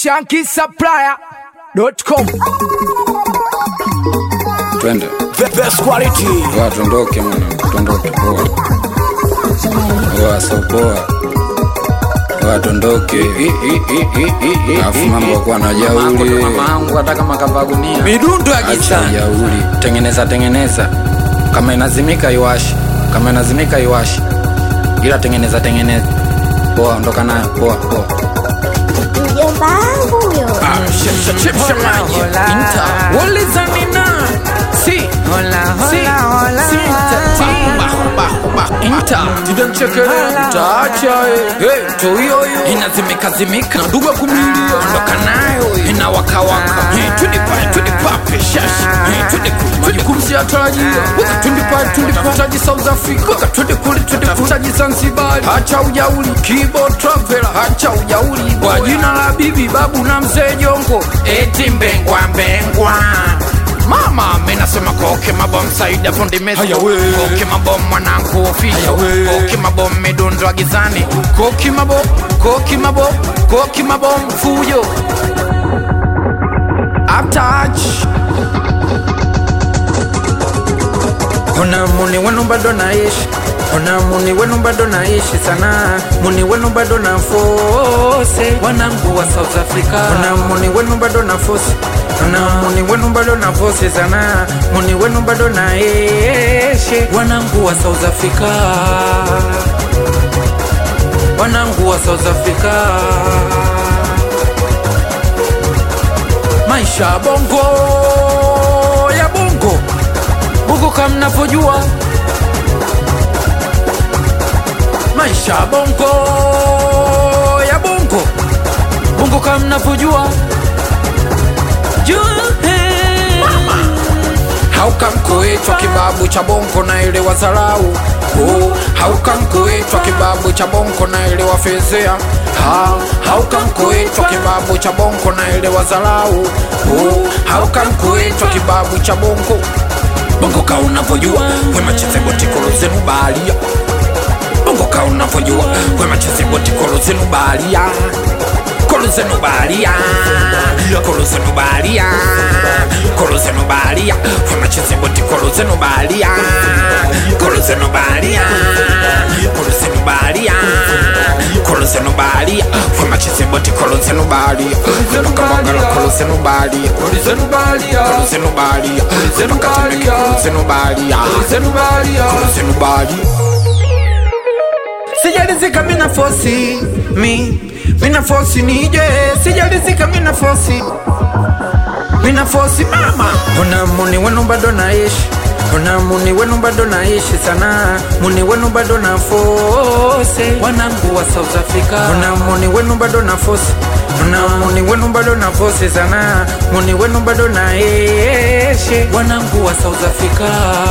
shankisupplier.com twende The best quality Poa, tuondoke mwana tuondoke poa poa so poa poa tuondoke alafu mambo kuwa na jauli mamangu hata kama kavaa gunia midundo ya acha gitani jauli tengeneza tengeneza kama inazimika iwashi kama inazimika iwashi ila tengeneza tengeneza poa ondoka nayo poa poa mjomba wangu huyo chipsha maji inta ulizanina si si si inta tidamchekelea mtaacha toiyoyo inazimikazimika ndugu kumlilia ondoka nayo inawakawaka tudipae tudipape shashi tudikumsiatarajia tundipae tundipaji south africa tudikuli tudikutaji zanzibari hacha ujauli kibo travela hacha ujauli kwa jina la bibi babu na mzee jongo eti mbengwa mbengwa mama menasema koke mabom saida fundi mesi koke mabom mwanangu ofisho koke mabom medundwa gizani koki mabom koki mabom koki mabom fujo atach ona muni wenu bado naishi ona muni wenu bado naishi sana muni wenu bado na fose wanangu wa south africa ona muni wenu bado na fose ona muni wenu bado na fose sana muni wenu bado naeshe wanangu wa south africa wanangu wa south africa maisha ya bongo ya bongo bongo kama mnavyojua maisha ya bongo ya bongo bongo kama mnavyojua Jua, eh. haukamkuitwa kibabu cha bongo na ile wazarau uh, haukamkuitwa kibabu cha bongo na ile wafezea ha, haukamkuitwa kibabu cha bongo na ile wazarau uh, haukamkuitwa kibabu cha bongo bongo ka unavyojua wemachezebotikolo zenu baharia bongo ka unavyojua wemachezebotikolo zenu baharia kolo zenu baharia kolo zenu baharia kolo zenu baharia wemachezeboti kolo zenu baharia kolo zenu baharia kolo zenu baharia kolo zenu baharia wemachezeboti kolo zenu baharia tukamwangala kolo zenu baharia kolo zenu baharia kolo zenu baharia tukatemeke kolo zenu baharia kolo zenu baharia sijalizika mina fosi mi mina fosi nije sijalizika mina fosi mina fosi mama ona muni wenu bado naishi ona muni wenu bado naishi sana muni wenu bado na fose wanangu wa south africa ona muni wenu bado na fosi ona muni wenu bado na fose sana muni wenu bado naeshe wanangu wa south africa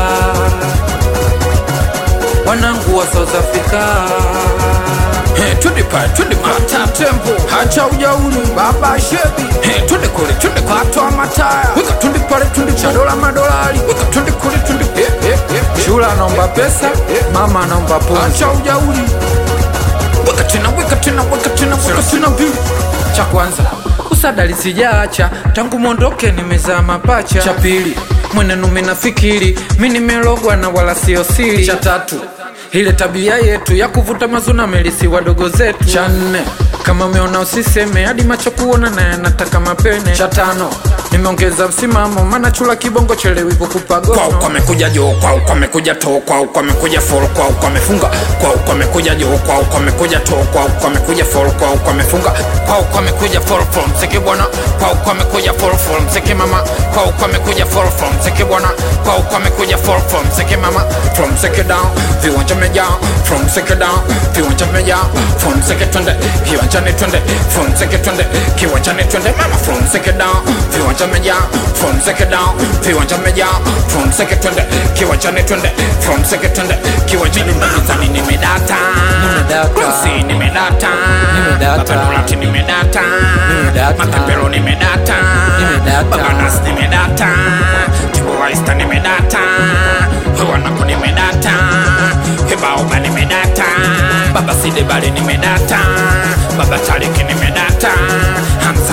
wanangu wa south africa Hey, twende pale twende mata tempo hacha ujauri baba shebi hey, twende kule twende katwa mataya weka twende pale twende cha dola madolari weka twende kule twende hey, hey, hey, shula anaomba pesa mama anaomba pumzi hacha ujauri weka tena weka tena weka tena weka tena mbili cha kwanza usadali sijaacha tangu mwondoke nimezaa mapacha cha pili mwenenu minafikiri mi nimelogwa na wala sio siri cha tatu ile tabia yetu ya kuvuta mazuna melisi wadogo zetu cha nne kama umeona usiseme hadi macho kuona na yanataka mapene cha tano nimeongeza msimamo maana chula kibongo chelewi kukupa kwau gono kwamekuja joo kwau kwamekuja too kwau kwamekuja fol kwau kwamefunga kwau kwamekuja joo kwau kwamekuja too kwau kwamekuja fol kwau kwamefunga kwau kwamekuja fol from mziki bwana kwau kwamekuja fol from mziki mama kwau kwamekuja fol from mziki bwana kwau kwamekuja fol from mziki mama from mziki down viwanja vimejaa from mziki down viwanja vimejaa from mziki twende kiwanjani twende from mziki twende kiwanjani twende mama from mziki down viwanja vimejaa from mziki down viwanja vimejaa from mziki twende kiwanjani twende from mziki twende kiwanjani mbalizani nimedata Nimedata. Rosi nimedata Nimedata. Babanulati nimedata Nimedata. Matapelo nimedata Nimedata. Babanas nimedata Tibuwaista nimedata Wanako nimedata Hibaoba nimedata Baba Sidebali nimedata Baba Taliki nimedata Hamza mina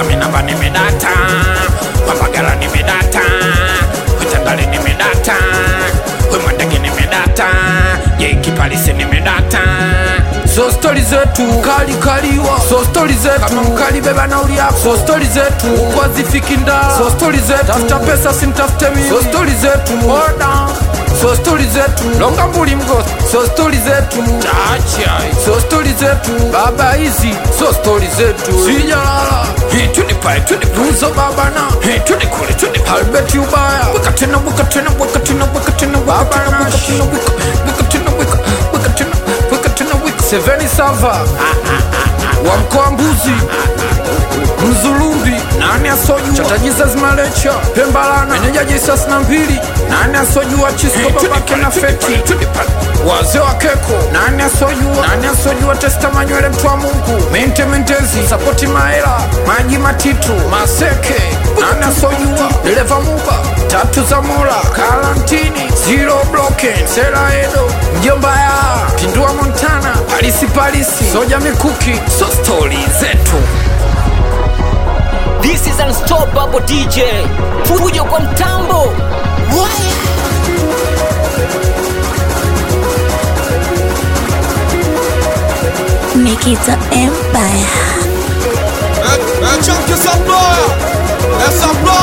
Pemba nimedata, Pambagala nimedata, Witandale nimedata, Wemwandege nimedata, Yeikipalisi nimedata. so stori zetu kali kaliwa so stori zetu kama mkali beba nauli yako so stori zetu kwa zifiki ndaa so stori zetu tafuta pesa simtafute mimi so stori zetu oda so stori zetu longa mbuli mgo so stori zetu Acha, so stori zetu baba hizi so stori zetu sijalala Hey, twende pale, twende pale. tuzo baba na Hey, twende kule, twende pale. albert ubaya Weka tena, weka tena, weka tena, weka tena, weka Baba tena, weka Nash. tena, weka- weka tena, weka- weka tena, weka tena, weka. seveni sava wa mkoa mbuzi mzulumbi nani asojua chatajiza malecha pembalana meneja jisas na mbili nani asojua chisko Hey, twende babake pale, na twende feti pale, twende pale. wazee wa keko nani asojua nani asojua testa manywele mtu wa mungu mente mentezi sapoti maela maji matitu maseke nani asojua dereva muba tatu za mola karantini zero bloken sera edo mjomba ya pindua montana palisi palisi soja mikuki So stori zetu This is unstoppable DJ. Fujo kwa mtambo. Nikita Empire. É, é tchan que essa ploia, essa ploia.